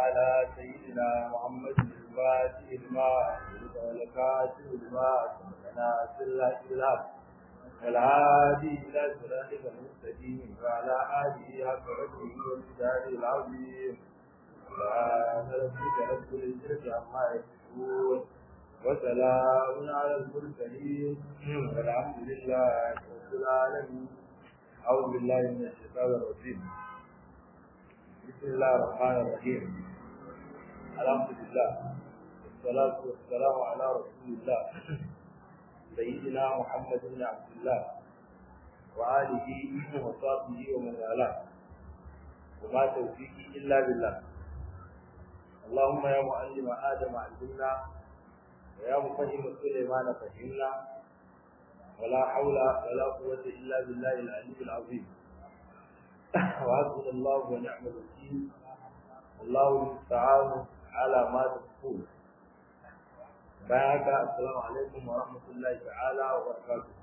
على سيدنا محمد الفاتح الماء والكاتب الماء ناصر الأسلام والهادي إلى صراطك المستقيم وعلى آله حق قدره وامتداد العظيم سبحان ربك رب العزة عما يصفون وسلام على المرسلين والحمد لله رب العالمين أعوذ بالله من الشيطان الرجيم بسم الله الرحمن الرحيم الحمد لله والصلاة والسلام على رسول الله سيدنا محمد بن عبد الله وآله وصحبه ومن والاه وما توفيقي إلا بالله اللهم يا معلم آدم علمنا ويا مفهم سليمان فهمنا ولا حول ولا قوة إلا بالله العلي العظيم وحسبنا الله ونعم الوكيل والله المستعان على ما تصفون بارك السلام عليكم ورحمة الله تعالى وبركاته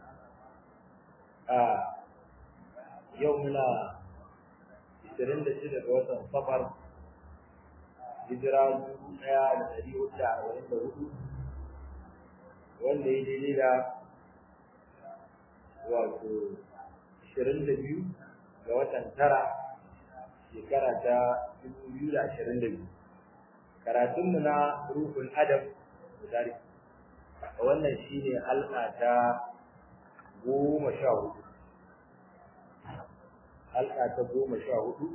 آه يومنا 26 ga watan safar hijira 1444 wanda ya daidai da wato 22 ga watan tara shekara ta 2022 karatunmu na ruhul adab misali wannan shine halka ta goma sha hudu halka ta goma sha hudu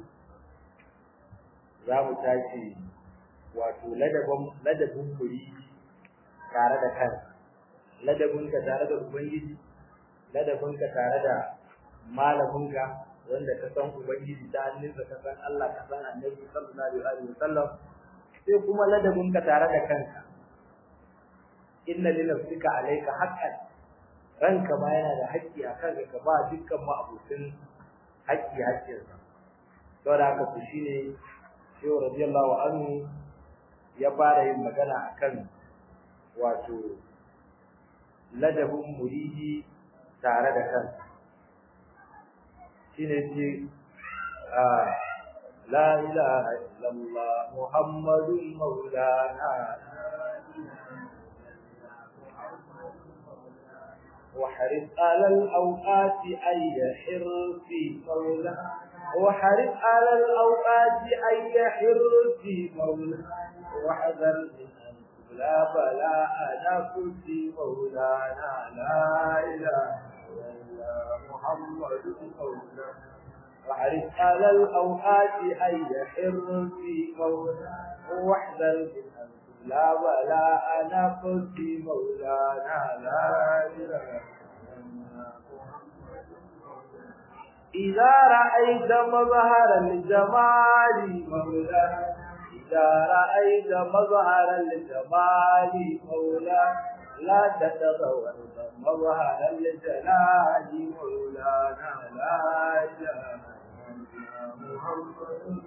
za mu tashi wato ladabin muri tare da kansa ladabinka tare da ubangiji ladabinka tare da malaminka wanda ka san ubangiji ta hannunsa ka san Allah ka san annabi sallallahu alaihi wasallam sai kuma ladabinka tare da kanka inna li nafsika alayka haqqan ranka ma yana da haƙƙi a kanka ka ba dukkan ma'abutin haƙƙi haƙƙinsa saboda haka ku shine shehu radiyallahu anhu ya fara yin magana akan wato ladabin muridi tare da kansa shine ce la ilaha illallah muhammadun maulana وحرص على الأوقات أي حرص مولانا وحرص على الأوقات أي حرص مولانا وحذر من أن لا بلاء نفس مولانا لا إله إلا الله محمد مولانا وحرص على الأوقات أي حرص مولانا واحذر من أن لا بلاء نفس مولانا لا إله إذا رأيت مظهر الجمال مولانا إذا رأيت مظهر الجمال مولانا لا تتغور مظهر الجلال مولانا لا إله إلا محمد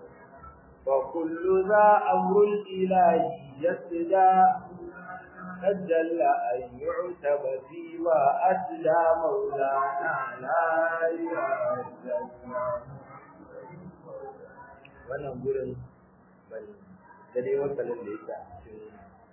وكل ذا أمر الإله يسدى أجل أن يعتب فيما أسلى مولانا لا إله إلا الله wannan gurin ban da dai wasalin da yake a cikin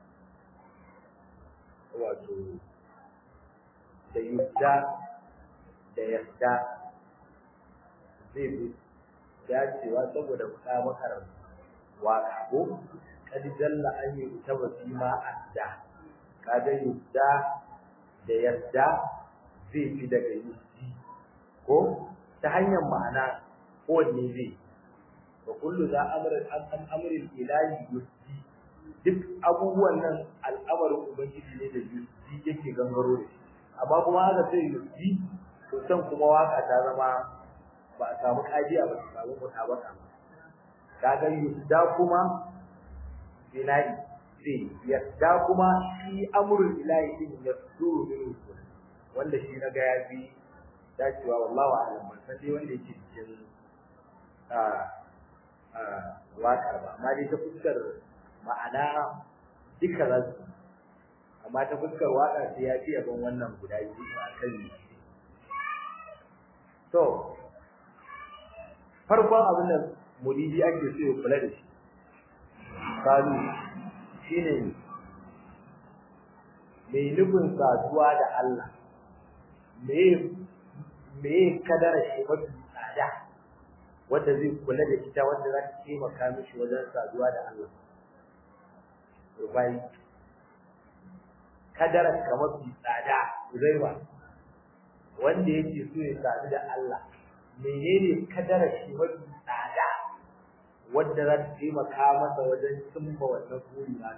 wato da yadda da yadda zai bi dacewa saboda mutabakar waka ko kad jalla an yi taba fi ma adda kaga yadda da yadda zai fi daga yaddi ko ta hanyar ma'ana kowanne zai wa kullu za amrin an amrin ilahi yusdi duk abubuwan nan al'amarin ubangiji ne da yusdi yake gangaro da shi amma kuma haka sai yusdi to san kuma waka ta zama ba a samu kajiya ba a samu mutabaka ba kaga yusda kuma bina'i sai yasda kuma shi amrul ilahi din yasduru min wanda shi na ga yafi dacewa wallahu a'lam ban san dai wanda yake cikin a a wakar ba amma dai ta fuskar ma'ana duka za su amma ta fuskar waka sai ya fi yaban wannan guda biyu a kan to farkon abin da muridi ake so ya kula da shi kalu shine mai nufin saduwa da Allah me me kadara shi mafi tsada wanda zai kula da ita wanda za ta taimaka mishi wajen saduwa da Allah rubai kadara ka mafi tsada uzaiwa wanda yake so ya sadu da Allah menene kadara shi mafi tsada wanda za ta taimaka masa wajen cimma wannan buri na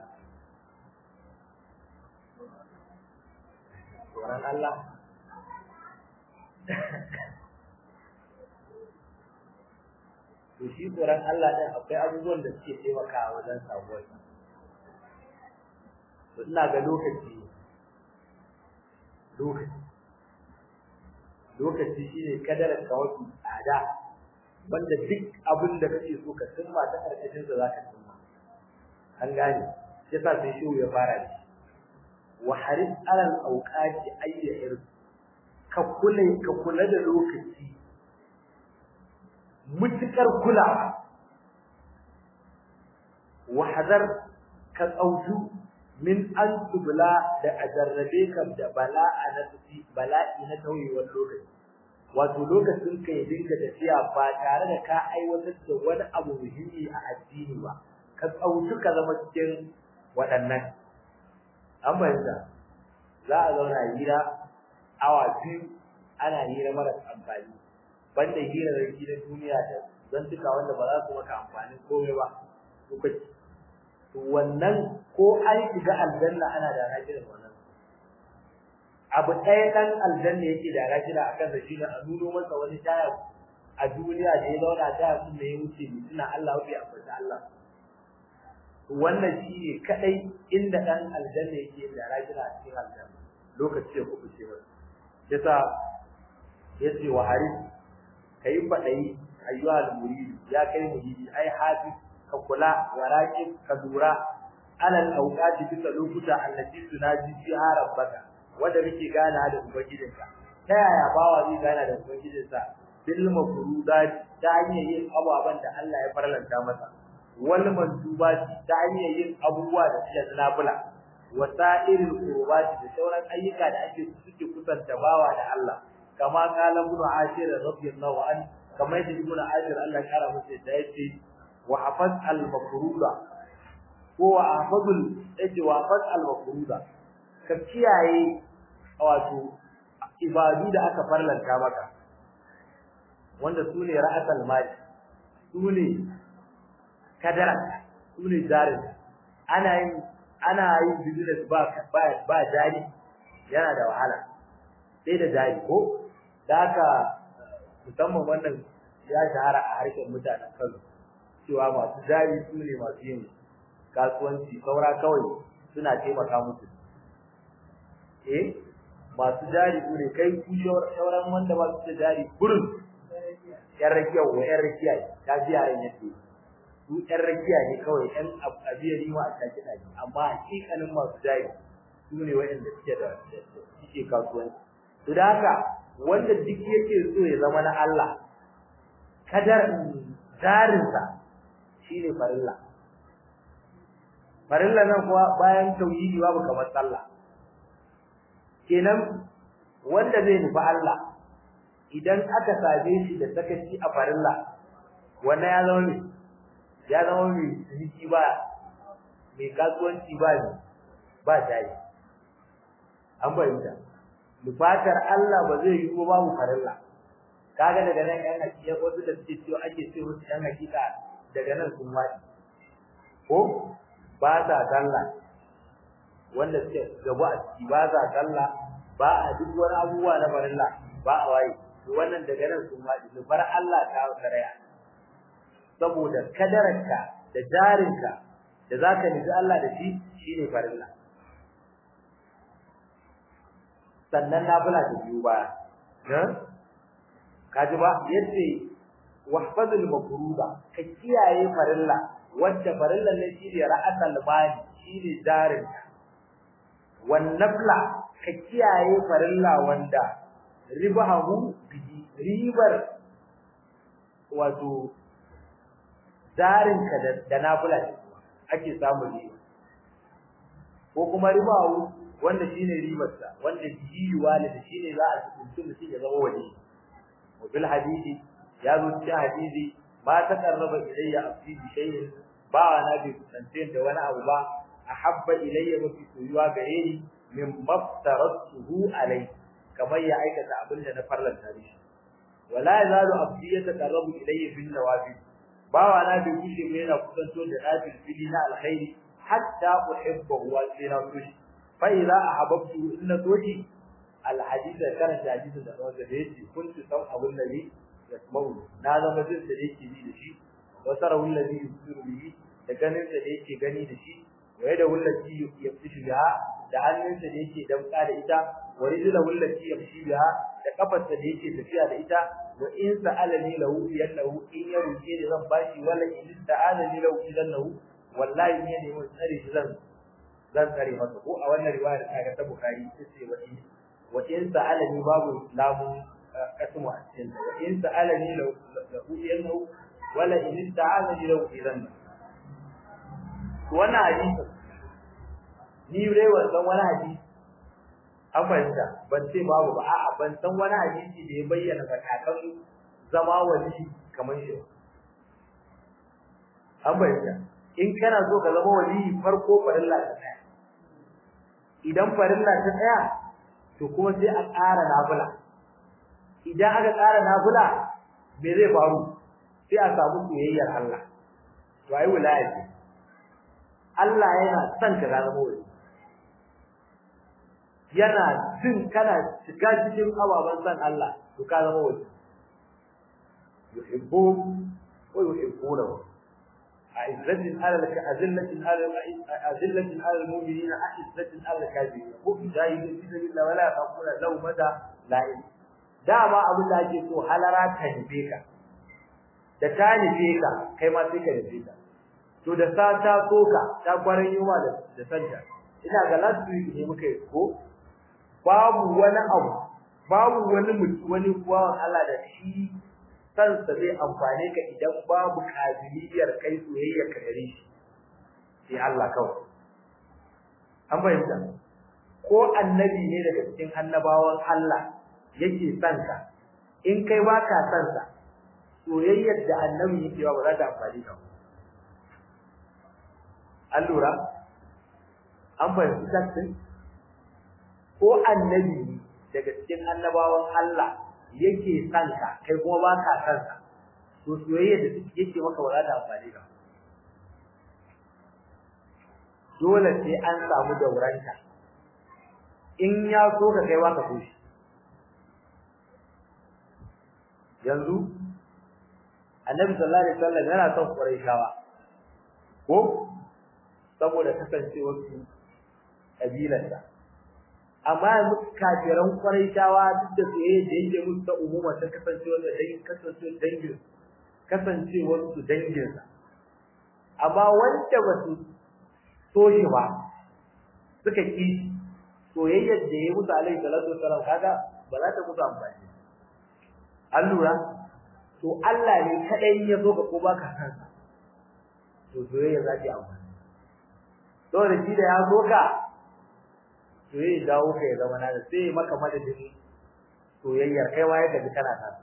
tsoron Allah to shi tsoron Allah ɗin akwai abubuwan da suke taimakawa wajen samuwar to ina ga lokaci lokaci lokaci shine kadarar ka wasu tsada wanda duk abin da kake so ka cimma ta karkashin sa zaka cimma an gane yasa sai shi ya fara da shi wa haris alal awqati ayyahir ka kula ka kula da lokaci mutukar kulawa wa hadar ka tsautu min an tubla da ajarrabe ka da bala'a na tafi bala'i na tauyewar lokaci wato lokacin ka ya dinga tafiya ba tare da ka aiwatar da wani abu muhimmi a addini ba ka tsautu ka zama cikin waɗannan an bayyana za a zauna hira awa biyu ana hira mara amfani banda hira da na duniya da zantuka wanda ba za su maka amfani komai ba lokaci to wannan ko an shiga aljanna ana da rakirin wannan abu ɗaya ɗan aljanna yake da rakira akan da shi ne a nuno masa wani taya a duniya da ya zauna taya sun da ya wuce mutuna Allah bai ambata Allah wannan shi ne kadai inda ɗan aljanna yake da rakira a cikin aljanna lokaci ya kubuce masa yasa yace wa haris kai fadai ayyuhal murid ya kai muridi ai hafiz ka kula wa raqib ka dura alal awqati bisa lokuta allati tunaji fiha rabbaka wanda kake gana da ubangijinka ta yaya bawa zai gana da ubangijinsa bil mafrudat ta hanyar yin ababan da Allah ya farlanta masa wal mandubat ta hanyar yin abubuwa da suke nafila wasa'irul qurbat da sauran ayyuka da ake suke kusanta bawa da Allah kama kala ibn ashir radiyallahu an kama yadda ibn ashir Allah kara masa da yace wa hafaz al mafruda ko wa hafazul yace wa hafaz al mafruda ka kiyaye wato ibadu da aka farlanta maka wanda sune ra'atul mali sune kadara sune jarin ana yin ana yin business ba ba ba jari yana da wahala sai da jari ko da haka musamman wannan ya shahara a harshen mutanen Kano cewa masu jari su ne masu yin kasuwanci saura kawai suna taimaka musu eh masu jari su ne kai ku sauran wanda ba su da jari gurin yan rakiya wa yan rakiya ta ji yaran yake su yan rakiya ne kawai yan abiya ni ma a take daji amma hakikanin masu jari su ne wayanda suke da suke kasuwanci to da haka wanda duk yake so ya zama na Allah kadar jarinsa shine farilla farilla nan kuwa bayan tauhidi babu kamar sallah kenan wanda zai nufi Allah idan aka same shi da sakaci a farilla wannan ya zama ne ya zama mai ciniki ba mai kasuwanci ba ne ba tayi an bayyana nufatar Allah ba zai yi ba babu farilla kaga daga nan yan hakika wasu da suke cewa ake ce musu yan hakika daga nan sun wadi ko ba sa sallah wanda suke gaba a ciki ba sa sallah ba a duk wani abubuwa na farilla ba a waye to wannan daga nan sun wadi nufar Allah ta karaya saboda kadararka da jarinka da zaka nufi Allah da shi shine farilla sannan nafila ta biyu ba kaji ba yace wahfazul mafruda ka kiyaye farilla wanda farillan ne shi ne ra'atul mali shi ne jarin wan nafla ka kiyaye farilla wanda ribahu bihi ribar wato jarin ka da nafila ake samun riba ko kuma ribawu wanda shine ribarsa wanda bihi walida shine za a tuntu mutum ya zama wali wa bil hadisi ya zo cikin hadisi ma taqarraba ilayya abdi bi shay'in ba na bi kusance da wani abu ba ahabba ilayya mafi soyuwa gare ni min maftaratuhu alai kamar ya aikata abin da na farlanta shi wala yazalu abdi yataqarrabu ilayya bin nawafil bawa na bi kushe mai yana kusanto da nafil fili na alkhairi hatta uhibbahu wa sai na so shi fa idza ahabbtu inna soji alhadith kana da hadisi da wanda da yake kuntu sau abun nabi yasmau na zama jin da yake bi da shi wa sarahu alladhi yusiru bihi da ganin da yake gani da shi wa yada wallati yaftishu biha da hannunsa da yake damka da ita wa rijlahu allati yamshi biha da kafarsa da yake tafiya da ita wa in sa'alani lahu yannahu in ya roke ni zan bashi wala in sa'alani lahu idannahu wallahi ne ne mun tsare shi zan zan tsare masa ko a wannan riwayar ta ta bukhari sai wa in wa in sa'alani babu lamu kasmu a cikin wa in sa'alani lahu yannahu wala in sa'alani lahu idannahu wannan hadisi ni dai wannan wani hadisi an fahimta ban ce babu ba a'a ban san wani hadisi da ya bayyana matakan zama wali kamar shi an fahimta in kana so ka zama wali farko farilla ta tsaya idan farilla ta tsaya to kuma sai a ƙara nafila idan aka ƙara nafila me zai faru sai a samu soyayyar Allah to ai wilaya ce Allah yana son ka zama wali yana jin kana shiga cikin ababan san Allah to ka zama wani yuhibbu wa yuhibbunahu a'izzatin 'ala al-azillatin 'ala azillatin 'ala al-mu'minina a'izzatin 'ala al-kafirin ko jahilin fi sabilillah wala yaquluna law mada la'in dama abin da ake so halara ta nufe ka da ta nufe ka kai ma sai ka nufe ka to da sa ta soka ta kwaran yuma da da santa ina ga last week ne muka yi ko babu wani abu babu wani mutum wani bawan Allah da shi kansa zai amfane ka idan babu kabiliyar kai soyayyar ka gare shi sai Allah kawai an fahimta ko annabi ne daga cikin annabawan Allah yake son ka in kai ba ka son sa soyayyar da annabi yake ba za ta amfani ka an lura an fahimci tattin ko annabi daga cikin annabawan Allah yake son ka kai kuma ba ka son sa to soyayya da yake maka ba za ta amfani ka dole sai an samu dauranta in ya so ka kai ka so shi yanzu annabi sallallahu alaihi wasallam yana son quraishawa ko saboda kasancewar su kabilarsa amma yanzu kafiran quraishawa duk da soyayya da yake musu ta umuma ta kasancewar da dangin kasancewar dangin kasancewar su dangin sa amma wanda ba su so shi ba suka ki soyayyar da ya musu alaihi salatu wasallam kaga ba za ta musu amfani an lura to Allah ne kadai ya zo ka ko baka san sa to soyayya za ta amfani to da shi da ya zo ka soyayya dawo ka ya zama na da sai maka madadin soyayyar kai waye da kana ta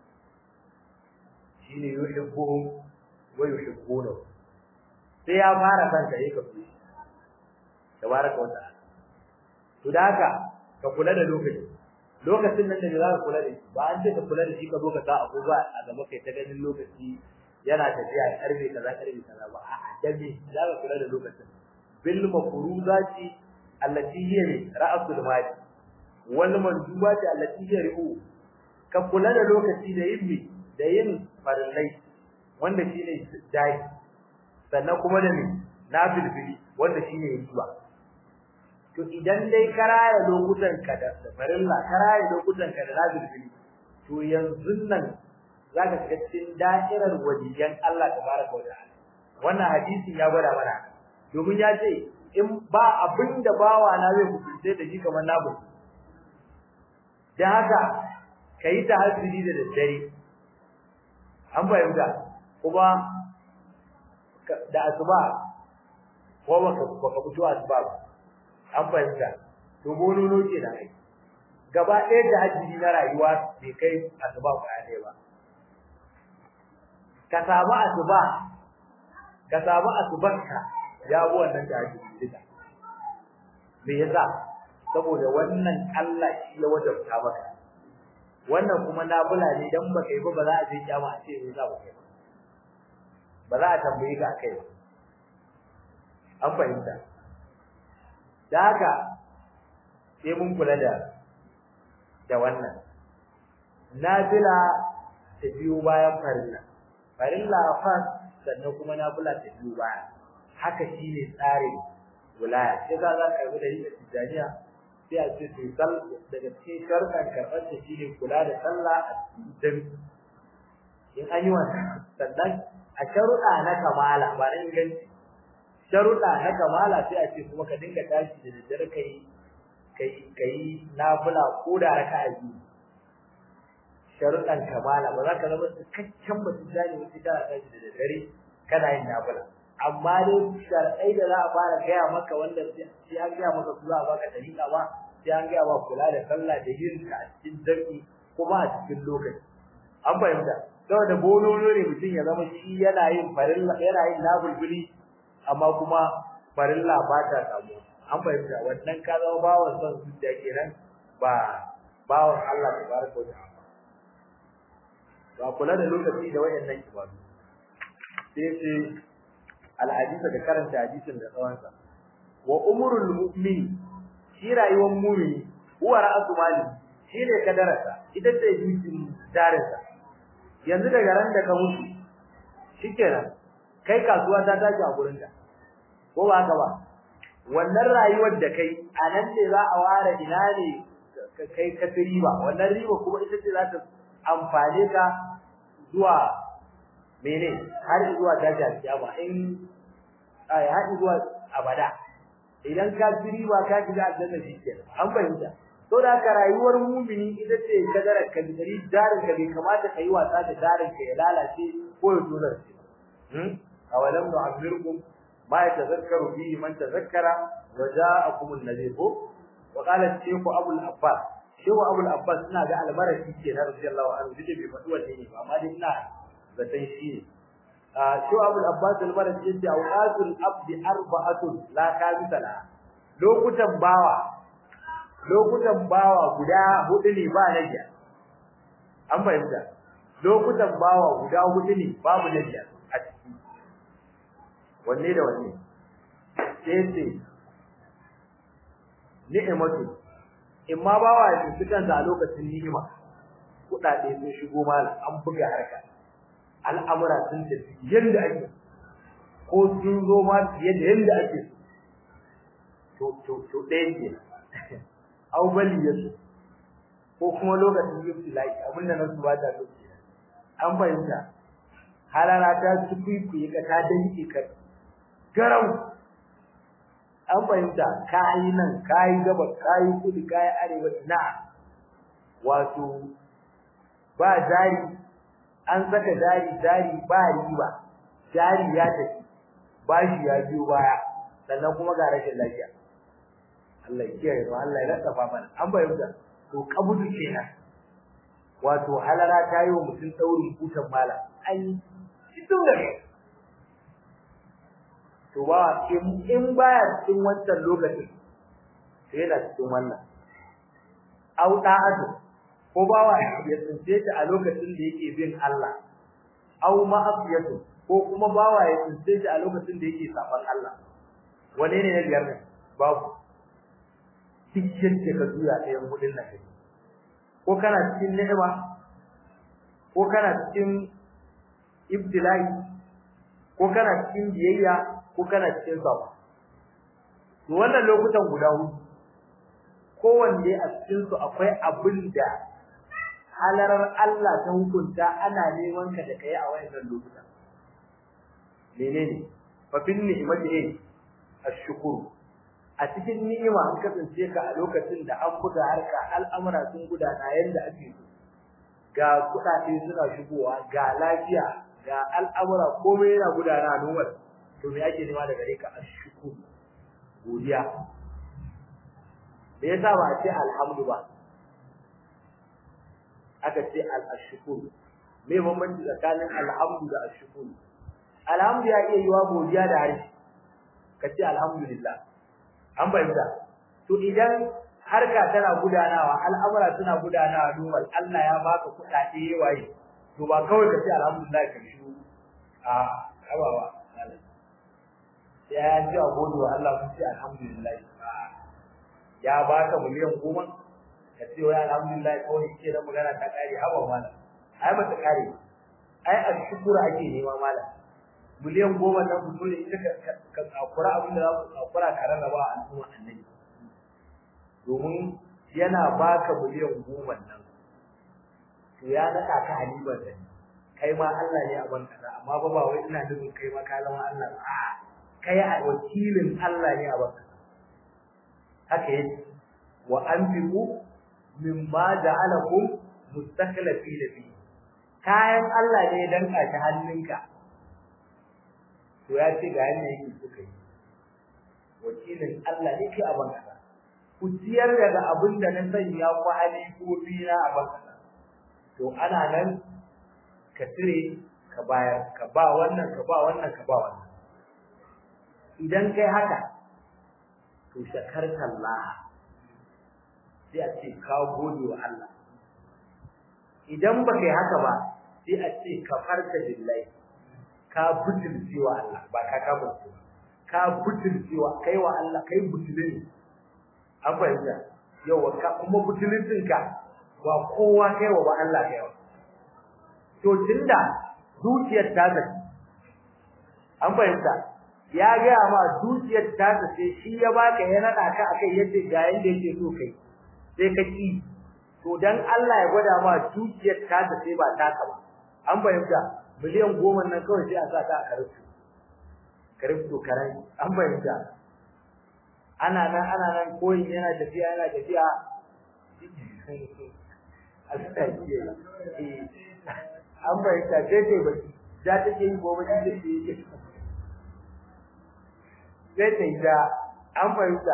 shine yuhibbuhum wa yuhibbunahu sai ya fara san ka yake ku tabaraka wa ta'ala to da haka ka kula da lokaci lokacin nan da za ka kula da shi ba an ce ka kula da shi ka zo ka sa abubuwa a gaba kai ta ganin lokaci yana tafiya a karfe kaza karfe kaza ba a adabi za ka kula da lokacin bil mafruzati allati hiya ra'sul mali wal mandubati allati hiya ru'u ka kula da lokaci da yin da yin farillai wanda shine dai sannan kuma da ni nafilfili wanda shine yin zuwa to idan dai karaya lokutan ka da farilla karaya lokutan ka da nafilfili to yanzu nan zaka shiga cikin da'irar waliyan Allah tabaraka wa ta'ala wannan hadisin ya gwada mana domin ya ce in ba abinda bawa na zai kusurce da shi kamar nabu dan haka kai ta hasiri da daddare an fahimta kuma da asuba ko baka baka fito asuba ba an fahimta to bololo ke da ai gaba ɗaya da hajji na rayuwa bai kai asuba ko ɗaya ba ka samu asuba ka samu asubanka ya bi wannan da hajji duka me yasa saboda wannan Allah shi ya wajabta maka wannan kuma nafila ne dan baka yi ba ba za a je kiyama a ce me za ba kai ba za a tambaye ka akai ba an fahimta da haka sai mun kula da da wannan nafila ta biyo bayan farilla farilla fa sannan kuma nafila ta biyo baya haka shine tsarin wilaya sai za za ka yi da yin tijaniya sai a ce to sal daga cikin sharɗan karɓar ta shine kula da sallah a cikin in an yi wannan sannan a sharuɗa na kamala ba na inganci sharuɗa na kamala sai a ce kuma ka dinga tashi da daddare kai kai kai nafila ko da raka'a biyu sharuɗan kamala ba za ka zama cikakken mutum jani wata kana tashi da daddare kana yin nafila amma dai sharɗai da za a fara gaya maka wanda sai an gaya maka su za a baka dariƙa ba sai an gaya maka kula da sallah da yin ta a cikin jami'i kuma a cikin lokaci an fahimta saboda bonono ne mutum ya zama shi yana yin farilla yana yin nafilbili amma kuma farilla ba ta samu an fahimta wannan ka zama bawan son zuciya kenan ba bawan Allah tabaraka wa ta'ala ba kula da lokaci da wayannan ibadu sai sai alhadisa da karanta hadisin da tsawonsa wa umrul mu'min shi rayuwar mu'mini huwa ra'su mali shi ne kadararsa ita ce jikin darinsa yanzu daga ran da ka mutu shikenan kai kasuwa ta tashi a gurin ka ko ba haka ba wannan rayuwar da kai a nan ne za a ware ina ne kai ka riba wannan riba kuma ita ce za ta amfane ka zuwa mene har zuwa tashi alkiyama in ai har zuwa abada idan ka ci riba ka shiga aljanna shikenan an fahimta to da ka rayuwar mumini ita ce kadarar ka dari darin ka bai kamata ka yi wasa da darin ka ya lalace ko ya tozar shi hmm awalam nu'ammirkum ma yatazakkaru fihi man tazakkara wa ja'akum an-nadhir wa qala shaykh abul abbas shaykh abul abbas ina ga albaraki ke na radiyallahu anhu dake bai faɗi wannan ne ba amma dai ina zaton shi ne shi abul abbas al-baraki yace awqatul abdi arba'atun la kamisa la lokutan bawa lokutan bawa guda hudu ne ba najiya an fahimta lokutan bawa guda hudu ne babu najiya a ciki wanne da wanne sai ce ni'imatu in ma bawa ya tsinci kansa a lokacin ni'ima kuɗaɗe sun shigo malam an buga harka al'amura sun tafi yadda ake ko sun zo ma fiye da yadda ake to to to ɗaya ke au bali ya so ko kuma lokacin ibtilai abinda na su ba ta so ke an fahimta halala ta tukuikuye ka ta danke ka garau an fahimta kayi nan kayi gaba kayi kudu kayi arewa na wato ba jari an saka jari jari ba riba jari ya tafi bashi ya biyo baya sannan kuma ga rashin lafiya Allah ya kiyaye mu Allah ya laddafa mana an bayyana to kabudu kenan wato halara ta yi wa mutum daurin kutan mala an cikin gare to ba in baya cikin wancan lokacin sai yana cikin wannan au da'atu ko bawa ya tsince ta a lokacin da yake bin Allah au ma'afiyatu ko kuma bawa ya tsince ta a lokacin da yake saban Allah wane ne na biyar ne babu cikin da ka zuya ɗayan hudun nan ko kana cikin ni'ima ko kana cikin ibtilai ko kana cikin biyayya ko kana cikin sabo to wannan lokutan guda hudu kowanne a cikin su akwai abin da halarar Allah ta hukunta ana neman ka da kai a wayannan lokutan menene fa bin ni'mati eh ashkuru a cikin ni'ima an kasance ka a lokacin da an buga harka al'amura sun gudana yanda ake so ga kudade suna shigowa ga lafiya ga al'amura komai yana gudana normal to me ake nema daga gare ka ashkur godiya me yasa ba a ce alhamdu ba aka ce al-ashkur me bambanci tsakanin alhamdu da ashkur alhamdu ya iya yiwa godiya da harshe ka ce alhamdulillah an bayyana to idan harka tana gudanawa al'amura suna gudanawa normal Allah ya baka kuɗaɗe waye to ba kawai ka ce alhamdulillah ka shi a abawa ya ji a gode wa Allah mun ce alhamdulillah ya baka miliyan goma ka ce wai alhamdulillah kawai ke da magana ta kare haba malam ai ba ta kare ai a shukura ake nema malam miliyan goma nan ku dole ita ka tsakura abin da za ku tsakura ka rarraba a al'umma annabi domin yana baka miliyan goma nan to ya naka ka halibar da kai ma Allah ne a banka amma ba ba wai ina nufin kai ma ka zama Allah ba kai a wakilin Allah ne a banka haka yake wa anfiqu mimma ja'alakum mustakhlifina fi kayan Allah ne dan kashi hannunka to ya ce ga yanda yake suka yi wakilin Allah ne kai a banka ku ciyar daga abin da na sanya ku hali ko bina a banka to ana nan ka tire ka bayar ka ba wannan ka ba wannan ka ba wannan idan kai haka to shakarta Allah sai a ce ka gode wa Allah idan ba kai haka ba sai a ce ka farka billahi ka butulci wa Allah ba ka ka butulci ka butulci wa kai wa Allah kai butulin an fahimta yau ka kuma butulcin ka ba kowa kai wa ba Allah kai wa to tunda zuciyar ta ta an fahimta ya ga ma zuciyar ta ta sai shi ya baka ya nada ka akai yadda ga yanda yake so kai sai ka ki to dan Allah ya gwada ma zuciyar ta ta sai ba taka ba an fahimta miliyan goma nan kawai sai a sa ta a karatu karatu karai an fahimta ana nan ana nan koyin yana tafiya yana tafiya an fahimta sai dai ba za ta ke yi gobe da ke yi sai ta yi da an fahimta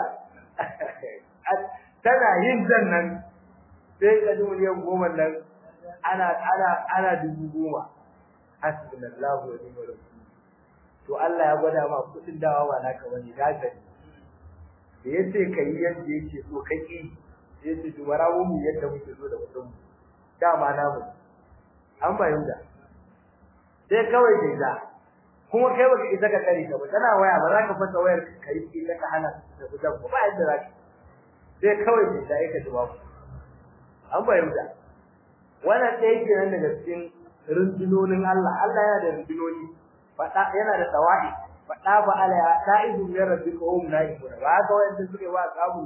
tana yin zan nan sai ka ji miliyan goma nan ana ana ana dubu goma hasbunallahu wa ni'mal wakeel to Allah ya gwada ma kudin dawa ba naka bane da ka da yace kai yadda yake so kake yace to bara mu yadda muke so da kudin dama na mu an bayyana sai kawai dai da kuma kai baka isa ka kare ka ba kana waya ba za ka fasa wayar kai ki ka hana da kudin ba yadda za ka sai kawai dai da yake duba an bayyana wannan ɗaya kenan daga cikin rundunonin Allah Allah yana da rundunoni fada yana da tawahi fada ba ala ta'ibu min rabbika hum na'imun ba ga wanda suke wa kabu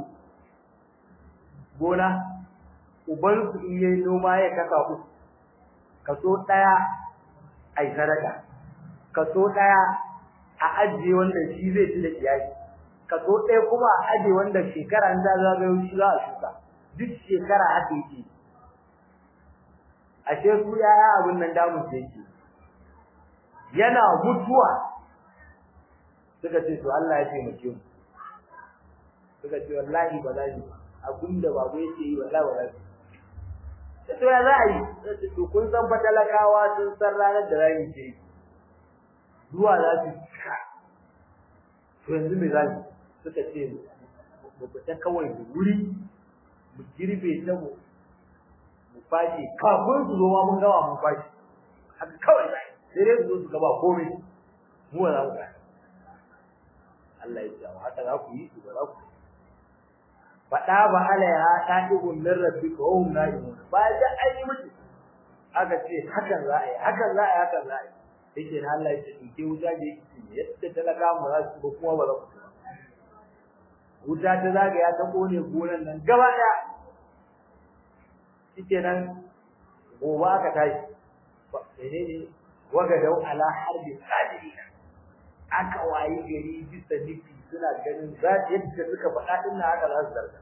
gona uban su in yayi noma ya kaka ku kaso daya ai sadaka kaso daya a ajiye wanda shi zai ci da iyali kaso daya kuma a ajiye wanda shekara da zagayo shi za a shuka duk shekara ake yi ashe su yaya abin nan damun sai yake yana mutuwa suka ce to Allah ya taimake mu suka ce wallahi ba za ni abinda babu yake yi wallahi ba za ni to ya za a yi to kun san fa talakawa sun san ranar da rani ce zuwa za su cika to yanzu me za ni suka ce mu fita kawai da wuri mu girbe ta mu mu fashi kafin su zo ma mun gawa mun fashi haka kawai sai dai su zo su gaba komai mu za mu gani Allah ya ce haka za ku yi su ba za ku faɗa ba alaiha ta'ibun min rabbika wa hum na'imun ba da an yi mutu aka ce hakan za a yi hakan za a yi hakan za a yi yake na Allah ya ce in ke wuta da yake yadda talaka mu za su ba kuma ba za ku ba wuta ta zagaya ta kone gonan nan gaba ɗaya shikenan gobe aka tashi menene wagadau ala harbi qadirina aka wayi gari bisa nufi suna ganin za yadda suka faɗa din nan haka za su zarga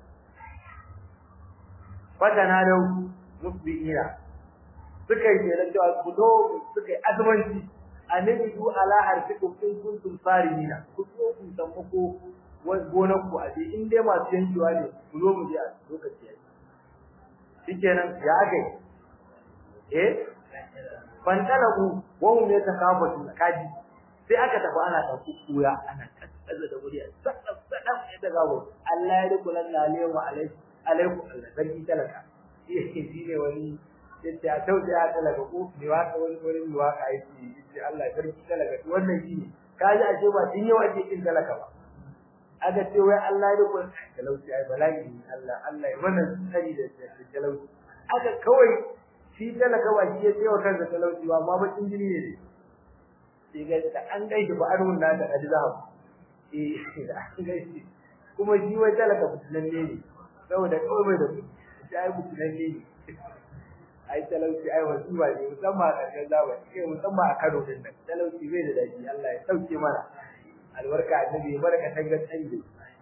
fatana da musbiina suka yi kenan cewa ku zo suka yi azumanci anidu ala harfikum in kuntum sarimina ku so ku sammako gonar ku a in dai masu yankewa ne ku zo mu je a lokaci yayi shikenan ya aka eh fantalaku wa hum yatakafatu kaji sai aka tafi ana ta kuya ana kaza da wuri sadaf sadaf ya daga wo Allah ya rikula lalle wa alaikum alaikum Allah sarki talaka shi ne wani yace a tauce ya talaka ko ne wa ka wani wani wa ka yi yace Allah sarki talaka wannan shi ne kaji a ce ba din yau ake kin talaka ba aka ce wai Allah ya rikula talauci ai bala'i Allah Allah ya mana tsari da talauci aka kawai shi talaka ba shi ya ce wa kansa talauci ba amma bakin jini ne sai ga da an gaishe ba an wunna da kadi zahab eh da an gaishe kuma shi wai talaka fitinan ne ne saboda kawai mai da shi ai fitinan ne ne ai talauci ai wasu ba ne musamman a ƙarshen zamani kai musamman a Kano din nan talauci bai da daɗi Allah ya sauke mana albarka annabi ya barka tangar tsayi da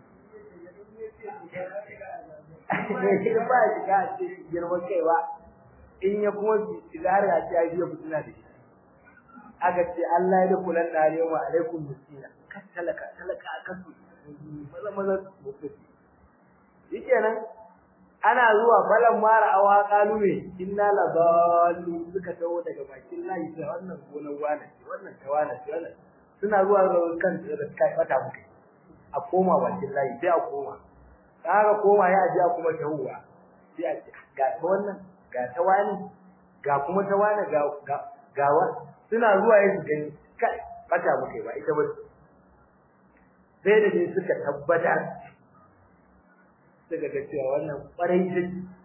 ba shi ga ce girman kai ba in ya kuma shigar ya ce ai biya fitina da shi aka ce Allah ya kula da arewa alaikum miskina kan talaka talaka akan su maza maza mutu shikenan ana zuwa falan mara awa kalu ne inna la dallu suka tawo daga bakin layi sai wannan gonar wani ce wannan tawana ce wannan suna zuwa ga kan da kai bata muke a koma bakin layi sai a koma kaga koma ya ji a kuma tahuwa sai a ce ga wannan ga tawani ga kuma tawani ga ga suna zuwa yin gani kai bata muke ba ita ba sai da dai suka tabbatar suka ga cewa wannan kwarai ce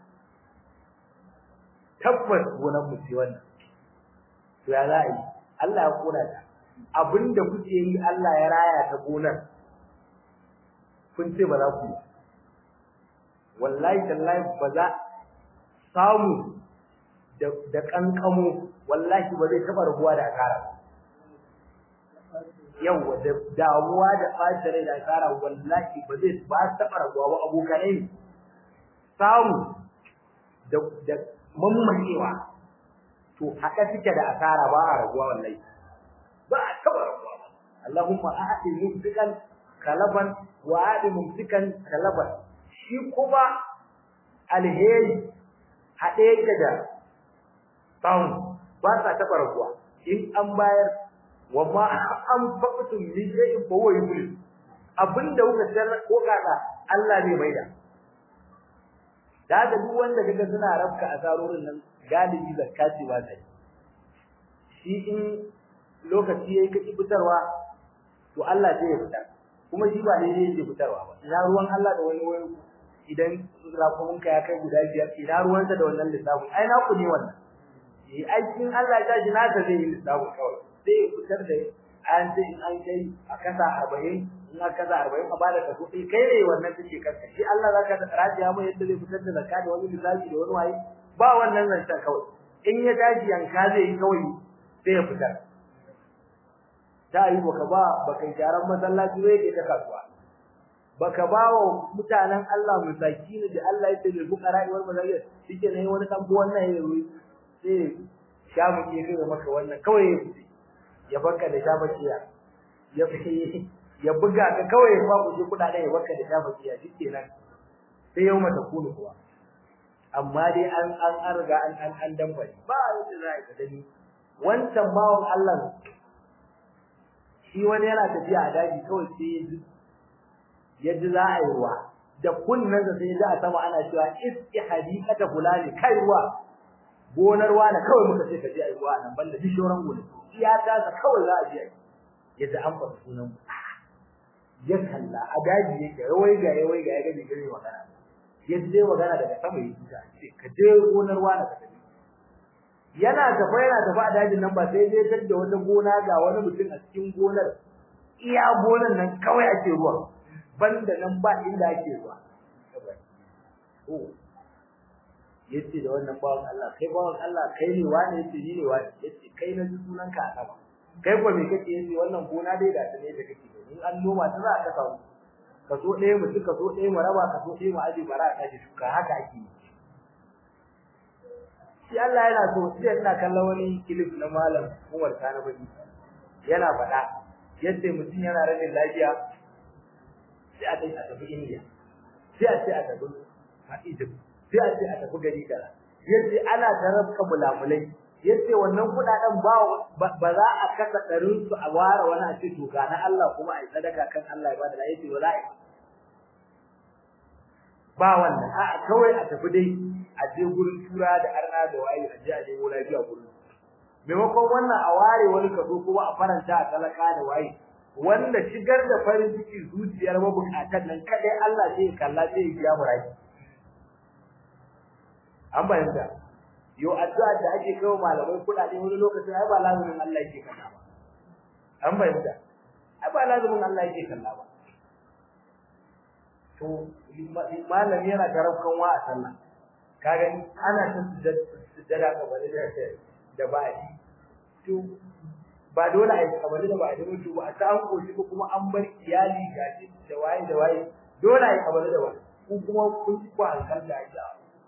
tabbas gonan mu ce wannan to ya za a yi Allah ya kona ta abinda kuke yi Allah ya raya ta gonar kun ce ba za ku yi wallahi tallahi ba za samu da kankamo wallahi ba zai taba rubuwa da akara yawa da damuwa da ɓacin rai da akara wallahi ba zai ba taba rubuwa ba abokanai samu da da mammakewa to haka suke da asara ba a rabuwa wallahi ba a taba rabuwa ba Allahumma a'ti mumsikan kalaban wa a'ti mumsikan kalaban shi kuma alheri haɗe yake da samu ba sa taɓa rabuwa in an bayar wa ma an faƙatu min shay'in fa huwa yubli abinda kuka tarra ko kada Allah ne mai da da ga duk wanda kaga suna rabka asarorin nan galibi zakati ba sai shi in lokaci yayi kake fitarwa to Allah zai fitar kuma shi ba daidai yake fitarwa ba ina ruwan Allah da wani wani idan rakumunka ya kai guda biyar ina ruwansa da wannan lissafin ai naku ne wannan eh aikin Allah ya tashi naka zai yi lissafin kawai sai ya fitar da an ce in an kai a kasa 40 in a kasa 40 a bada kaso ɗaya kai ne wannan take kanka shi Allah zaka rajiya mai yadda zai fitar da zakka da wani lissafi da wani waye ba wannan zancen kawai in ya tashi yanka zai yi kawai sai ya fitar ta yi baka ba baka gyaran masallaci zai ke ta kasuwa baka ba wa mutanen Allah musakini da Allah ya tabe bukara wal mazaliyat shike ne wani dan bu wannan ya yi sai sha mu ke kai maka wannan kawai ya fice ya baka da sha bakiya ya fi ya buga ka kawai ba ku ji kudade ya baka da sha bakiya shikenan sai yau mata kunu kuwa amma dai an an an riga an an an dambare ba yadda za ka gani wancan bawon Allah shi wani yana tafiya a daji kawai sai yadda za a yi ruwa da kunnan sa sai za a sama ana cewa iski hadikata fulani kai ruwa gonar wani kawai muka ce ka je ayi ruwa nan banda duk shoran gona iya ta sa kawai za a je ayi yadda an fara sunan mu ya kalla a daji yake rawai ga rawai ga ya ga gari magana yadda zai magana daga sama yake ta ce ka je gonar wani ka tafi yana tafa yana tafa a dajin nan ba sai dai tadda wata gona ga wani mutum a cikin gonar iya gonar nan kawai ake ruwa banda nan ba inda ake zuwa oh yace da wannan bawan Allah kai bawan Allah kai ne wani yace ni ne wani yace kai na sunan ka a sama kai ko me kake yace wannan gona dai da tane da kake in an noma ta za ka samu kaso ɗaya mu duka kaso ɗaya mu raba kaso ɗaya mu aje bara ka ji shuka haka ake yi shi Allah yana so sai ina kallon wani clip na malam Umar Sani Baki yana faɗa yadda mutum yana rashin lafiya sai a kai a tafi India sai a ce a tafi a Egypt sai a ce a tafi gari kaza yace ana tarabka mulamulai yace wannan kudaden ba ba za a kasa ɗarin su a ware wani a ce to ga na Allah kuma ai sadaka kan Allah ya bada da yace ba za a ba wannan a kawai a tafi dai a je gurin tura da arna da waye a je a je lafiya gurin maimakon wannan a ware wani kaso kuma a faranta a talaka da waye wanda shigar da farin ciki zuciyar mabukatan nan kadai Allah sai ya kalla sai ya biya murai an bayyana yo addu'a da ake kawo malamai kudade wani lokacin ai ba lazumin Allah yake kalla ba an bayyana ai ba lazumin Allah yake kalla ba to malami yana karafkan wa a sallah ka gani ana ta sujjada ka bari da da ba'i to ba dole a yi kabari da ba'i mutu ba a ta an koshi ko kuma an bar iyali gashi da waye da waye dole a yi kabari da waye ku kuma kun ku hankal da ita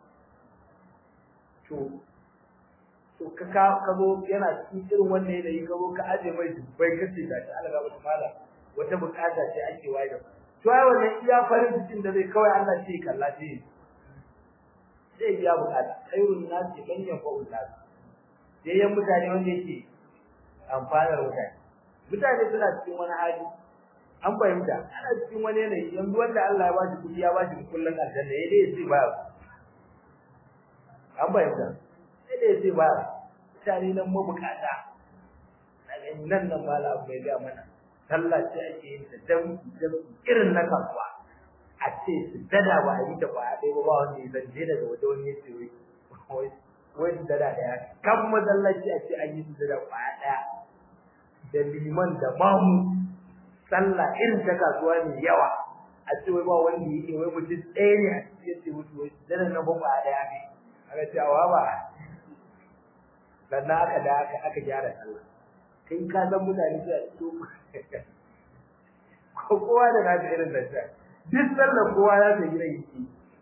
to to ka ka ka zo yana cikin irin wannan yanayi ka zo ka aje mai dubbai kace gashi Allah ga wata mala wata bukata ce ake waye da to ai wannan iya farin cikin da zai kawai Allah ce kalla ce zai biya bukata khairun nasi man yanfa'u nas yayin mutane wanda yake amfanar mutane mutane suna cikin wani hali an fahimta ana cikin wani yanayi yanzu wanda Allah ya bashi kudi ya bashi kullun aljanna yayin da yace ba an fahimta sai da yace ba mutane nan mabukata daga nan nan mala bai ga mana sallah ce ake yin ta dan irin na kasuwa a ce su dada ba a yi ta ba dai ba ba wanda ya zanje daga waje wani ya ce wai wai su dada daya kan masallaci a ce an yi su dada kwaya daya da liman da mamu sallah irin ta kasuwa ne yawa a ce wai ba wanda ya ce wai mutum ɗaya ne a cikin ya ce mutu wai su dada na ba kwaya daya ne aka ce awa ba sannan aka da aka aka gyara sallah kai ka san mutane su a cikin ko kowa da na irin da ta duk sallar kowa ya ta gina yake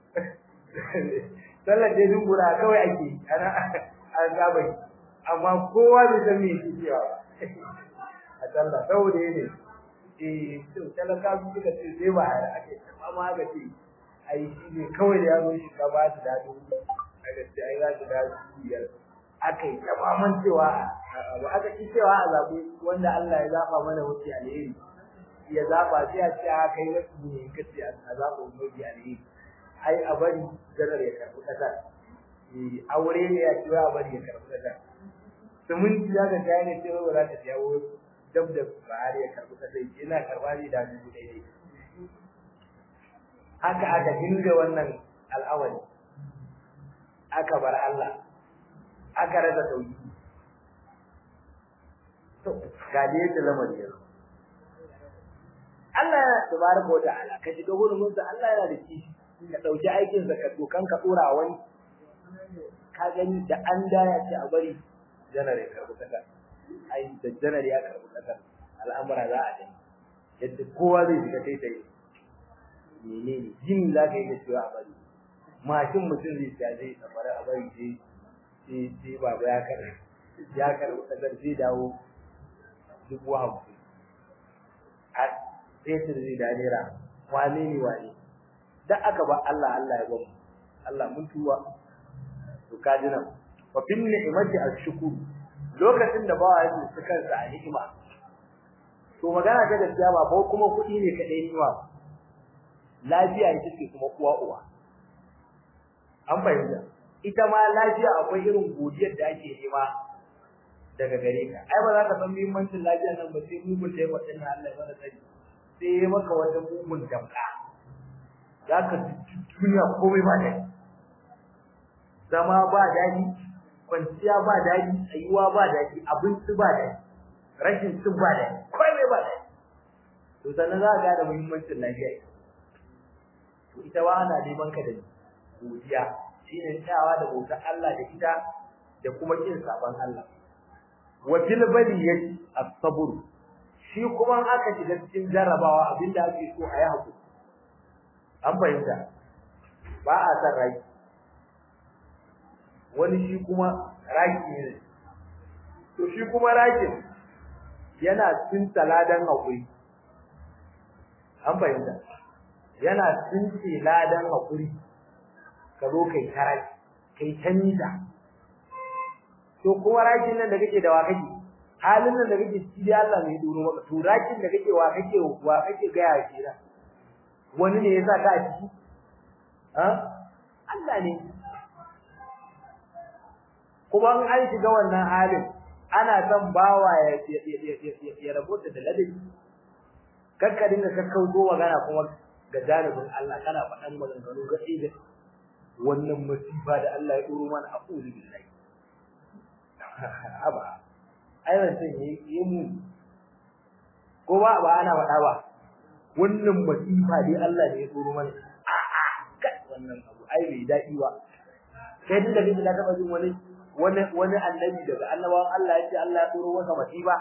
sallar dai dungura kawai ake ana an saba amma kowa bai san me yake cewa a sallah saboda ne eh to talaka su suka ce sai ba ake amma aka ce ai shi ne kawai da ya zo shi ka ba su dadi aka ce ai za su dadi biyar aka yi tamaman cewa ba aka ci cewa a zaɓi wanda Allah ya zaɓa mana wuce alheri ya zaba sai a ce a kai wasu ne kace a zaba umarji alheri ai a bari janar ya karbi kasa eh aure ne ya ce a bari ya karbi kasa suminti ya ga kai ne sai ba za ta jawo dab da bahar ya karbi kasa ina karba ne da dubu daidai haka aka dinga wannan al'amari aka bar Allah aka rasa tauhidi to ga dai da lamarin yanzu Allah yana tabaraka wata'ala ka shiga gurin sa Allah yana da kishi ka dauki aikin sa ka dokan ka dora wani ka gani da an da ya ce a bari janare ka rubuta ka ai da janare ya karbu kasa al'amura za a dai yadda kowa zai shiga kai tai menene jin za ka yi da cewa a bari mashin mutum zai ta zai tsabara a bari sai sai sai baba ya karbu ya karbu kasar zai dawo dubu hamsin fetur zai da naira wane ne wane da aka ba Allah Allah ya bamu Allah mun tuwa to kaji nan wa bin ni'mati ashkur lokacin da bawa yake su kansa a ni'ima to magana ta gaskiya ba ko kuma kudi ne kadai ni'ima lafiya ita ce kuma kuwa uwa an fahimta ita ma lafiya akwai irin godiyar da ake nema daga gare ka ai ba za ka san muhimmancin lafiya nan ba sai mugun da ya wadin Allah ya bada sani sai ya maka wata mugun damka za ka duniya komai ba daɗi zama ba daɗi kwanciya ba daɗi tsayuwa ba daɗi abinci ba daɗi rashin cin ba daɗi komai ba daɗi to sannan za ka gane muhimmancin lafiya to ita ba ana neman ka da godiya shine tsayawa da bautar Allah da ita da kuma kin saban Allah wa fil baliyati as-sabr shi kuma aka shiga cikin jarrabawa abinda ake so a yi hakuri an fahimta ba a san rai wani shi kuma raki ne to shi kuma rakin yana tsinta ladan hakuri an fahimta yana tsince ladan hakuri ka zo kai tarai kai tanita to kuma rakin nan da kake da wa kake halin nan da kake ciki dai Allah ne ya duro maka to rakin da kake wa kake wa kake ga ya kira wani ne yasa ka a ciki ha Allah ne kuma in an shiga wannan halin ana son bawa ya ya rabota da ladabi kakka dinga kakkauto magana kuma ga janibin Allah kana faɗan maganganu ga da wannan musiba da Allah ya duro mana a'udhu billahi aba ai wannan yi mu ko ba ba ana faɗa ba wannan musiba dai Allah ne ya duro mana a'a kai wannan abu ai bai daɗi ba kai din da kake da taba jin wani wani wani annabi daga annabawan Allah ya ce Allah ya duro masa musiba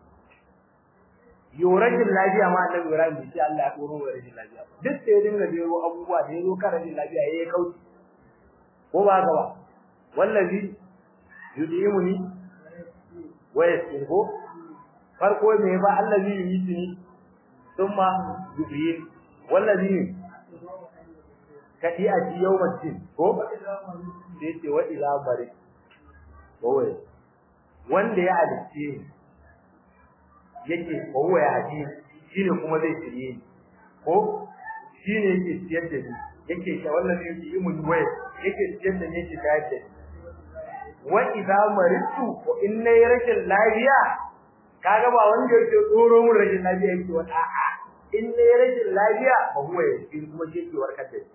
yorajin lafiya ma annabi Ibrahim bai ce Allah ya duro wa rajin lafiya duk sai dinga jero abubuwa da yazo kan rajin lafiya yayi kauci ko ba haka ba wallazi yudimuni wa yasirhu farko me ba allazi yumitini thumma yuhyin wallazi kadi a ji yawmal din ko sai ce wa ila bari bawai wanda ya alice yake bawai ya ji shine kuma zai shirye ni ko shine yake siyar da ni yake sha wallazi yutimuni wa yake siyar da ni yake tayar da ni wa idza maritu ko in nayi rashin lafiya kaga ba wanda yake tsoro mun rashin lafiya yake wa a'a in nayi rashin lafiya ba huwa yake kuma yake warkar da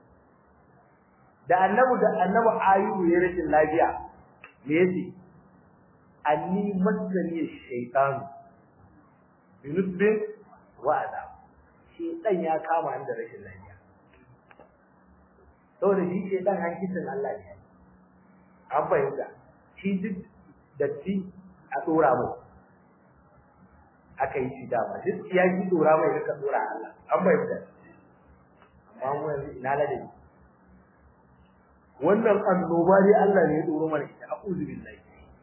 da annabi da annabi ayyubu ya rashin lafiya me yace anni masani shaytan binusbin wa adab shaytan ya kama ni da rashin lafiya saboda shi shaytan hankitin Allah ne an fahimta shi duk datti a tsora mai aka yi shi dama duk ya ji tsora mai duka tsora Allah an fahimta amma mu yanzu ina ladabi wannan annoba dai Allah ne ya tsoro mana ita a'udhu billahi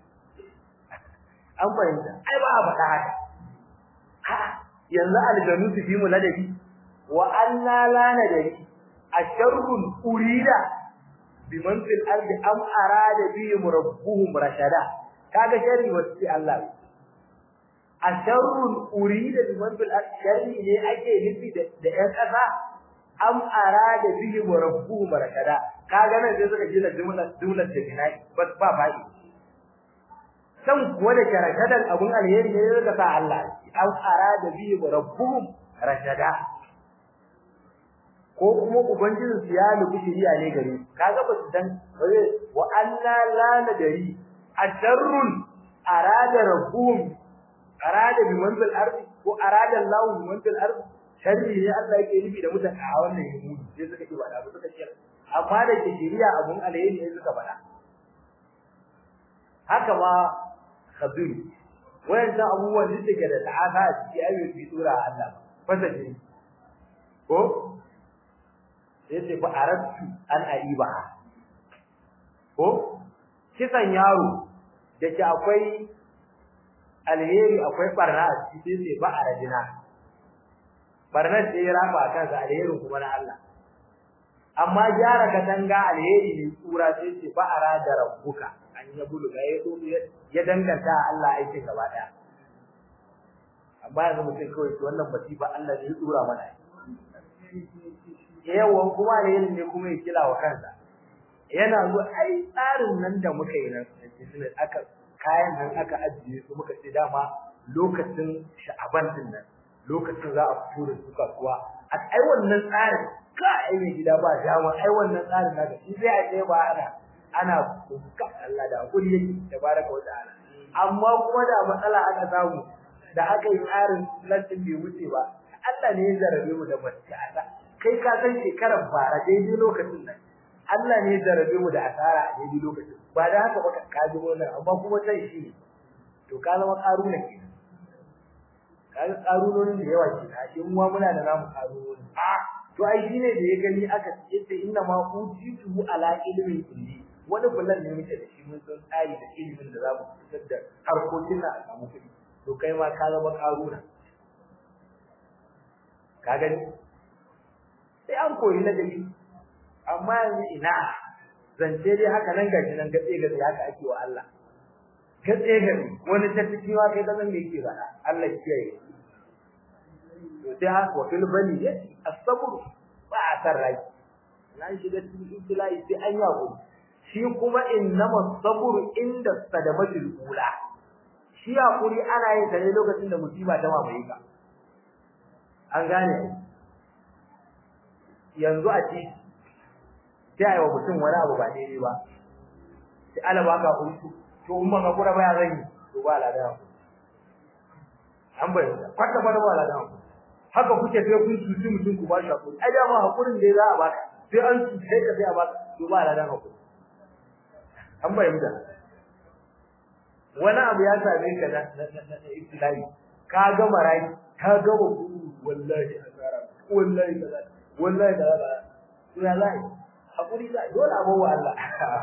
an fahimta ai ba a faɗa haka ha yanzu aljanu su fi mu ladabi wa anna la nadari asharrun urida biman fil ardi am arada bihim rabbuhum rashada kaga sharri wasi Allah asharrun urida biman fil ardi sharri ne ake nufi da da ƴan ƙasa am arada bihim rabbuhum rashada kaga nan sai suka jira jumlar jumlar da binai bas ba bai san kuwa da karakadan abun alheri ne suka sa Allah am arada bihim rabbuhum rashada ko kuma ubangijin su ya nufi shiriya ne gare kaga ba su dan wa alla la nadari asharrun arada rabbuhum arada bi manzil ardi ko arada Allah bi manzil ardi sharri ne Allah yake nufi da mutane a wannan yahudi sai suka ce ba da suka ce amma da ke shiriya abun alheri ne suka faɗa haka ma khabir wayan abubuwan da suke da ta'ata a cikin ayyukan sura Allah fasaje ko yace fa arabtu an aiba ko kisan yaro dake akwai alheri akwai barna a cikin sai ba arajina barna ce ya rafa kansa alherin kuma na Allah amma gyara katanga alheri ne tsura sai ce ba arada rabbuka an ya buluga ya ya danganta Allah aikin gaba daya amma yanzu mutum kawai wannan masifa Allah ne ya tsura mana yawan kuma da yin ne kuma ya kila wa kansa yana zo ai tsarin nan da muka yi nan aka kayan nan aka ajiye su muka ce dama lokacin sha'aban din nan lokacin za a fito da su kasuwa a ai wannan tsarin ka ai mai gida ba dama ai wannan tsarin naka shi sai a ce ba ana ana ka Allah da hakuri yake tabaraka wa ta'ala amma kuma da matsala aka samu da aka yi tsarin lantin bai wuce ba Allah ne ya zarabe mu da matsala kai ka san shekarar bara daidai lokacin nan Allah ne ya zarabe mu da asara a daidai lokacin ba da haka ba ka ji wannan amma kuma sai shi to ka zama karuna ke ka ga karunonin da yawa ke a shi muwa muna da namu karunoni a to ai shi ne da ya gani aka yace inna ma utitu ala ilmin kulli wani bulan ne muke da shi mun san tsari da ilimin da za mu fitar da harkokin na a samu kuɗi to kai ma ka zama karuna ka gani sai an koyi ladabi amma yanzu ina zance dai haka nan gashi nan gatse gatse haka ake wa Allah gatse gatse wani ta ciki ma kai kazan me yake faɗa Allah kiyaye to sai haka wa fil bani as-sabr ba a san rai na shiga cikin ibtilai sai an yi hakuri shi kuma innama sabru inda sadamatul ula shi hakuri ana yin sa ne lokacin da musiba ta mamaye ka an gane yanzu a ci sai ayi wa mutum wani abu ba daidai ba sai ala baka hutu to in ba ka kura ba ya zan yi to ba la da an bayyana kwata kwata ba la da haka kuke sai kun cuci mutum ku ba shi hakuri ai dama hakurin da za a baka sai an cuce ka sai a baka to ba la da hakuri an bayyana wani abu ya same ka na na ibtilai ka ga marai ka ga wallahi azara wallahi kaza wallahi kaza to ya zai hakuri zai dole abu wa Allah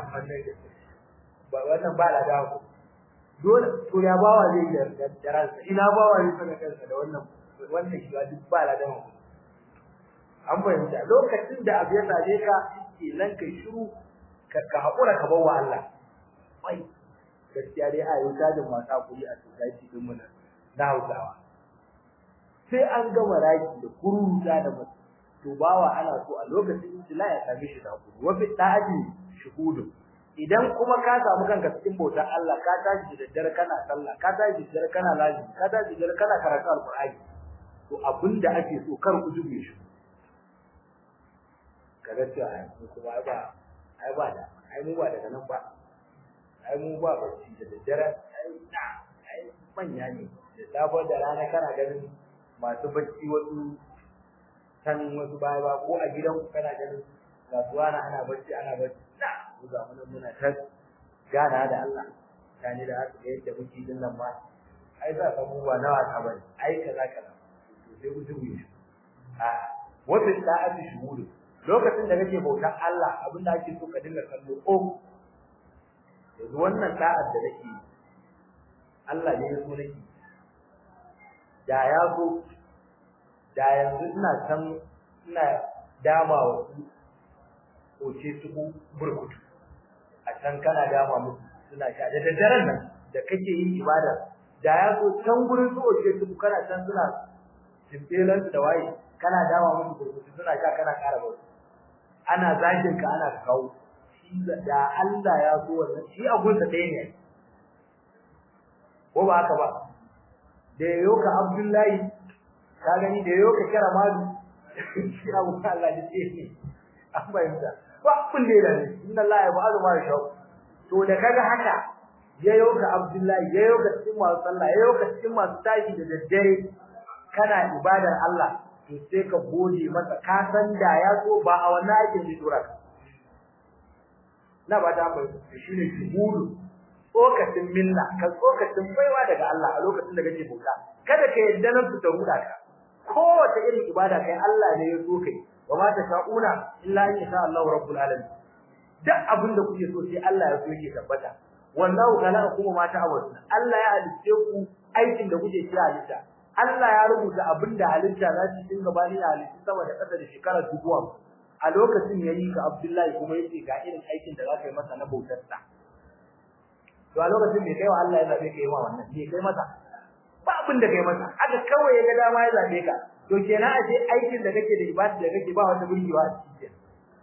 ba wannan ba la da ku dole to ya bawa zai da jaransa ina bawa zai saka kansa da wannan wannan shi duk ba la da ku an bayyana lokacin da abu ya same ka ke nan kai shiru ka ka hakura ka bawa Allah wai gaskiya dai a yi tajin masu hakuri a society din mu na Hausawa sai an gama raki da kuruta da mutum to bawa ana so a lokacin ijtila ya same shi da hakuri wa fi da'ati shuhudu idan kuma ka samu kanka cikin bautar Allah ka tashi da daddare kana sallah ka tashi da daddare kana lazimi ka tashi da daddare kana karatu alqur'ani to abinda ake so kar ku jube shi kaga cewa ai kuma ba ai ba da ai mu ba daga nan ba ai mu ba bacci da daddare ai na ai manya ne da safe da rana kana ganin masu bacci wasu kan wasu baya ba ko a gidan ku kana ganin kasuwa na ana bacci ana bacci na mu ga mun muna ta gana da Allah tani da haka yadda muke din nan ma ai za ka mu ba nawa ta bane ai kaza kaza to sai ku ji a wata da'ati shuhuru lokacin da kake bautar Allah abinda ake so ka dinga kallo ko yanzu wannan da'ar da nake Allah ne ya so nake da ya so da yanzu ina san ina dama wa su oce su burkutu a can kana dama musu suna sha da daddaren nan da kake yin ibada da ya so can gurin su oce su kana can suna timbelan da waye kana dama musu burkutu suna sha kana ƙara ba ana zagin ka ana kawo shi da Allah ya so wannan shi a gunsa ɗaya ne ko ba haka ba da yayo ka Abdullahi ka gani da yayo ka kira madu shi abu Allah ne ce ne an bayyana ba kun da ne inna Allah ya ba'alu ma yasha to da kaga haka yayo ka Abdullahi yayo ka cikin masu sallah yayo ka cikin masu tashi da daddare kana ibadar Allah to sai ka gode masa ka san da ya so ba a wannan aikin da dora ka na ba ta mai shine shuhudu tsokacin minna ka tsokacin baiwa daga Allah a lokacin da kake bauta kada ka yadda nan su ta huda ka kowace irin ibada kai Allah ne ya so kai wa ma tasha'una illa in sha Allah rabbul alamin duk abin da kuke so sai Allah ya so yake tabbata wallahu khalaqakum ma ta'malun Allah ya halice ku aikin da kuke kira halitta Allah ya rubuta abin da halitta za su dinga bani da halitta sama da ƙasa da shekara dubuwa a lokacin yayi ka Abdullahi kuma yace ga irin aikin da za ka yi masa na bautar sa to a lokacin bai kai wa Allah ya zabe kai wa wannan bai kai masa ba abin da kai masa haka kawai ya ga dama ya zabe ka to kenan a ce aikin da kake da ibada da kake ba wata burgewa a cikin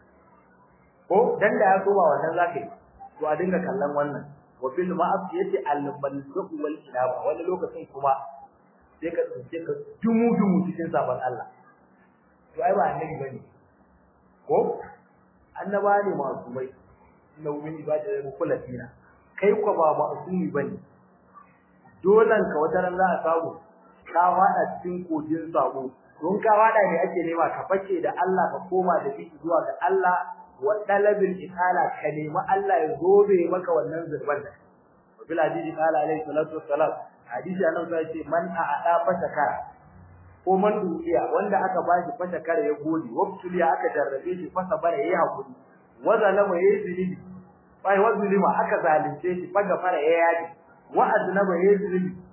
ko dan da ya so ba wannan zakai to a dinga kallon wannan wa fil ma'asiyati al-baldu wal inaba wani lokacin kuma sai ka tsince ka dumu dumu cikin sabon Allah to ai ba annabi bane ko annaba ne masu mai inna min ibadati mukhlatina kai ko ba ma'sumi bane dolan ka wata ran za a samu ka fada cikin kojin sabo don ka fada ne ake nema ka fake da Allah ka koma da shi zuwa ga Allah wa talabil ikala ka nemi Allah ya zobe maka wannan zurban da bil hadisi qala alayhi salatu wassalam hadisi annabi sai ce man a'ada fasakara ko man dukiya wanda aka bashi fasakara ya gode wabtuliya aka jarrabe shi fasa bare yayi hakuri wa zalama yayi zilimi bai wa zulima aka zalunce shi faga fara yayi yaji wa aznaba yayi zilimi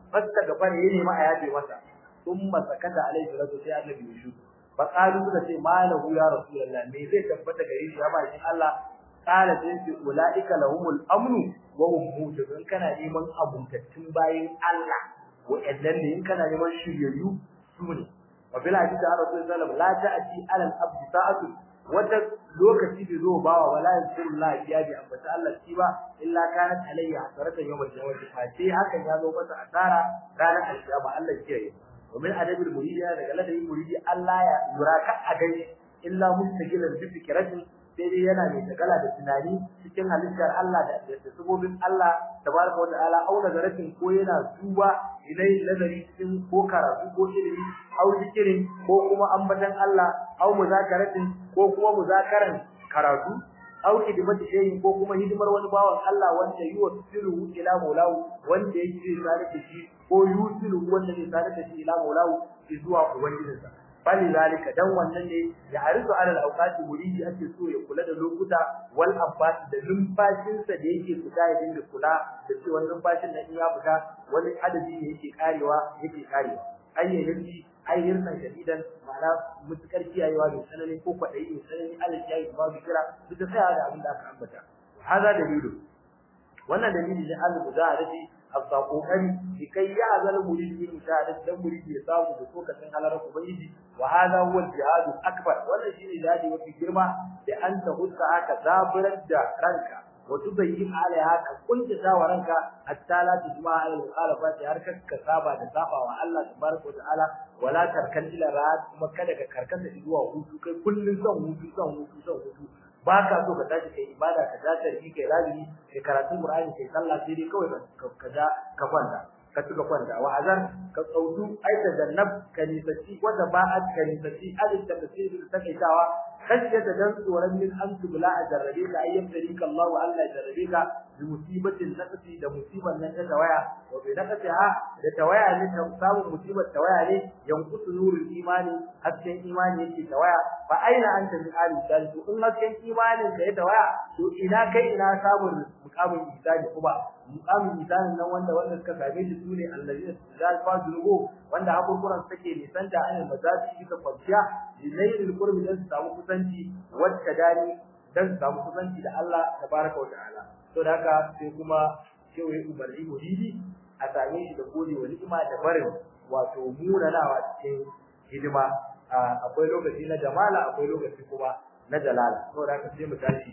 fasta gafara ya nemi a yafe masa thumma sakata alaihi salatu sai annabi ya shu fa qalu suka ce malahu ya rasulullah me zai tabbata gare shi ya bakin Allah qala sai ce ulaika lahumul amnu wa hum muhtadun kana neman abuntattun bayin Allah wa'annan ne in kana neman shiryayyu su ne wa bil hadith da rasul sallallahu la ta'ti ala al-abd sa'atu wata lokaci bai zo bawa wala yasurullah ya bi ambata Allah shi ba illa kanat alayya hasaratan yawmal jawati fa sai hakan ya zo masa asara ranar alkiyama Allah kiyaye wa min adabil muridi daga ladabin muridi Allah ya yuraka a gani illa mustaqilan bi fikratin sai dai yana mai tagala da tunani cikin halittar Allah da da sabobin Allah tabaraka wa ta'ala au nazaratin ko yana duba ilai nazari cikin ko karatu ko ilimi au zikirin ko kuma ambatan Allah au muzakaratin ko kuma muzakaran karatu au hidimati shay'in ko kuma hidimar wani bawan Allah wanda yuwasilu ila maulahu wanda yake tare da shi ko yusilu wanda ne tare da shi ila maulahu zuwa ubangijinsa bali zalika dan wannan ne ya harisu alal awqati muridi ake so ya kula da lokuta wal abbas da numfashin sa da yake fita ya dinga kula da cewa numfashin da ya fita wani adadi ne yake karewa yake karewa ayyahin ayyahin san shadidan ma'ana mutukar kiyayewa da sanani ko kwadayi ne sanani alal kiyaye ba bi kira duk da tsaya da abin da aka ambata hada dalilu wannan dalili ne al-muzahadati afsa kokari kai ya azal muridi mujahid dan muridi ya samu da lokacin halarar ubangiji wa hada huwa al-jihad akbar wannan shine jihadi mafi girma da an ta hutta aka zaburar da ranka wa tubayyin alaiha ka kunta wa ranka hatta la tujma ala al-mukhalafati har ka saba da saba wa Allah tabaraka wa ta'ala wala tarkan ila ra'at kuma kada ka karkata zuwa hutu kai kullun son hutu son hutu son hutu ba ka so ka tashi kai ibada ka tashi kai kai razumi kai karatu Qur'ani kai sallah sai dai kawai ka ja ka kwanta ka tuka kwanta wa azan ka tsautu ai da jannab ka nisaci wanda ba a ka nisaci adin da tasiri da takaitawa kashe da dan tsoron min an tubla a jarrabe ka ayyan tarika Allah wa Allah ya jarrabe ka bi musibatin nafsi da musiban nan ta tawaya wa bi nafsi ha da tawaya ne ta samu musibar tawaya ne yankutu nurul imani hasken imani yake tawaya fa aina anta min ali salisu in hasken imanin ka ya tawaya to ina kai ina samun mukamin isani kuma mukamin isanin nan wanda wanda suka same shi sune allazina zalfa zunubu wanda hakurkuran take nisan da ayin mazaji bisa kwanciya lilailil qurbi dan su samu kusanci wacce dani dan su samu kusanci da Allah tabaraka wa ta'ala to da haka sai kuma cewa umarni muridi a same shi da gode wa ni'ima da barin wato munanawa cikin hidima akwai lokaci na jamala akwai lokaci kuma na jalala to da haka sai mu tashi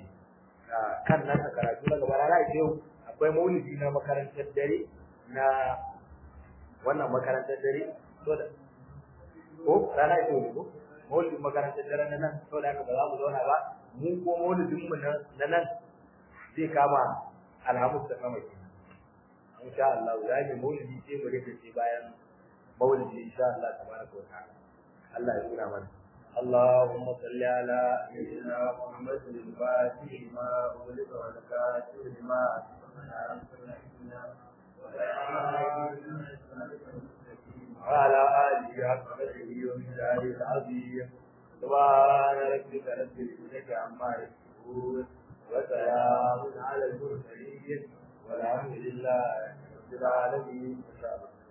kan nan karatu na gaba rana yau akwai maulidi na makarantar dare na wannan makarantar dare to da ko rana yau ne ko maulidin makarantar dare na nan to da haka ba za mu zauna ba mu ko maulidin mu na nan zai kama alhamis da kama kenan insha Allah za mu maulidi sai mu rike sai bayan maulidi insha Allah tabaraka wa ta'ala Allah ya nuna mana اللهم صل على سيدنا محمد الفاتح ما أغلق والكاتب لما وعلى آله حق قدره ومقداره العظيم سبحان ربك رب العزة عما يصفون وسلام على المرسلين والحمد لله رب العالمين إن شاء الله